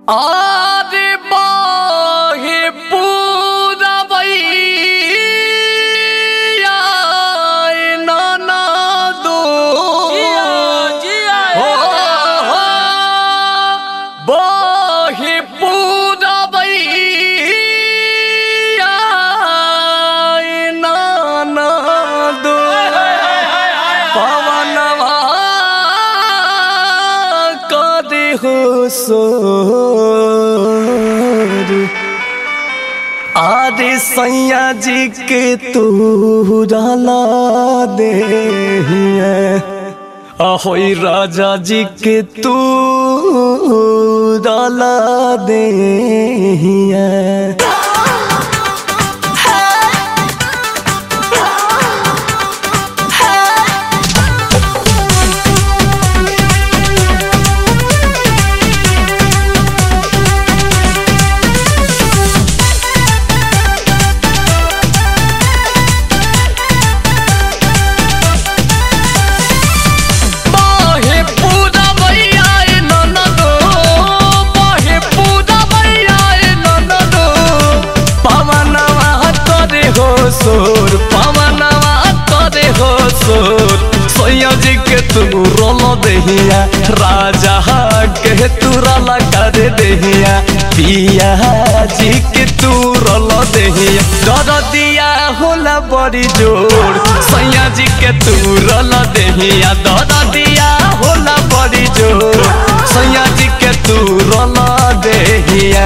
आरे बाहे पूरबैया नाना दो हो हो बाहे पूरबैया नाना दो पवनवा कदे हो सोर आदि सैया जी के तू डाला दे ahoy राजा जी के तू डाला दे बाहे पूरा भैया ए ननदो बाहे पूरा भैया ए ननदो पवनवा तोरे हो सोर पवनवा तोरे हो सोर सैया जी के तू रोल देहिया राजा के तू रला कर देहिया पिया जी के तू रोल देहिया डर दिया होला बड़ी जोर सैया जी के तू रोल देहिया डर दिया होला बड़ी जोर सैया जी के तू रोल देहिया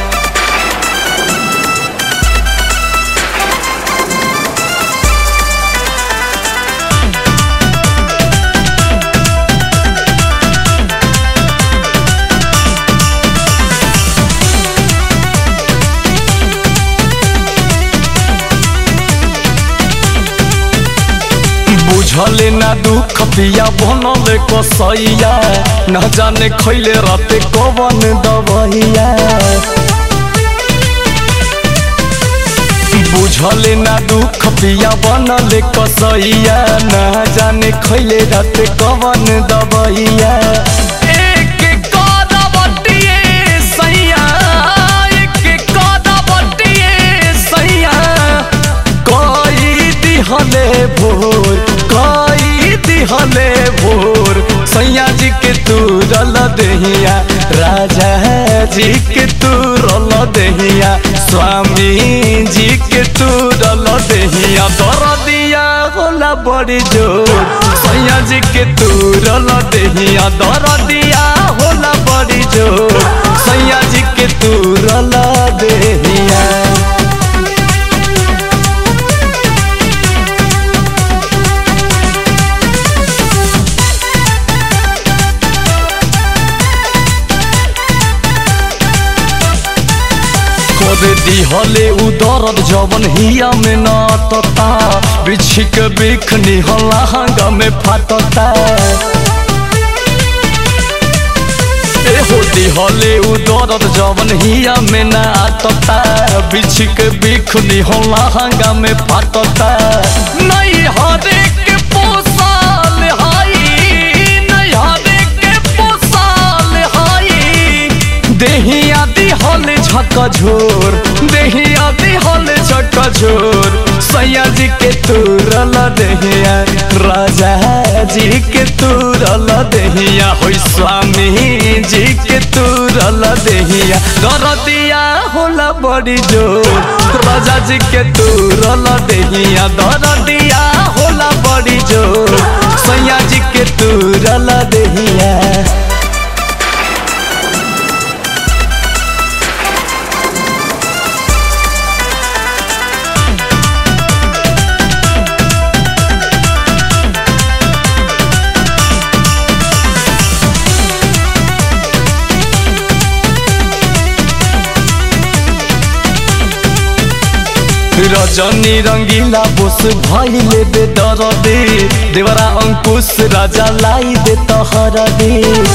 बुझले ना दुख पिया बनले कसैया न जाने खैले राते कवन दबैया बुझले ना दुख पिया बनले कसैया न जाने खैले राते कवन दबैया एक कदबटिए सैया एक कदबटिए सैया कई दिहले भोर कई दिहले भोर सैया जी के तू रल दहिया राजा जी के तू रल दहिया स्वामी जी के तू रल दहिया दर दिया होला बड़ी जोर सैया जी के तू रल दहिया दर दिया होला बड़ी जोर सैया जी के तू रल दहिया कर दिहले उ दर्द जवन हिया में नाटता बिछिक बिख निहला हंगा में फाटता एहो दिहले उ दर्द जवन हिया में नाटता बिछिक बिख निहला हंगा में फाटता नहीं हरे के पोसाल हाई नहीं हरे के पोसाल हाई देहिया दिहल झक झोर देहिया दिहल झक झोर सैया जी के तुरल देहिया राजा जी के तुरल देहिया होई स्वामी जी के तुरल देहिया दर दिया होला बड़ी जोर राजा जी के तुरल देहिया दर दिया होला बड़ी जोर सैया जी के तुरल देहिया रजनी रंगीला बोस भइले बेदर दे देवरा अंकुश राजा लाई दे तहर दे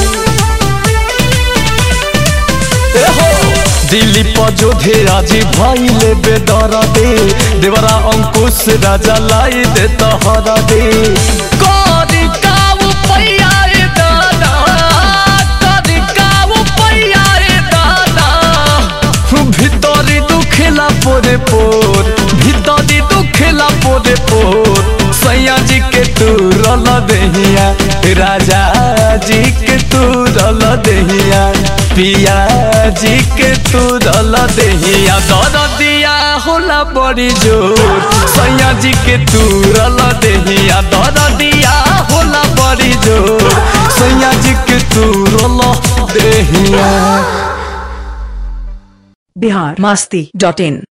दिलीप जोधे राजी भइले बेदर दे देवरा अंकुश राजा लाई दे तहर दे करी काऊ पैया दादा करी काऊ पैया रल दहिया राजा जी के तू रल दहिया पिया जी के तू रल दहिया दर दिया होला बड़ी जोर सैया जी के तू रल दहिया दर दिया होला बड़ी जोर सैया जी के तू रल दहिया बिहार मस्ती डॉट इन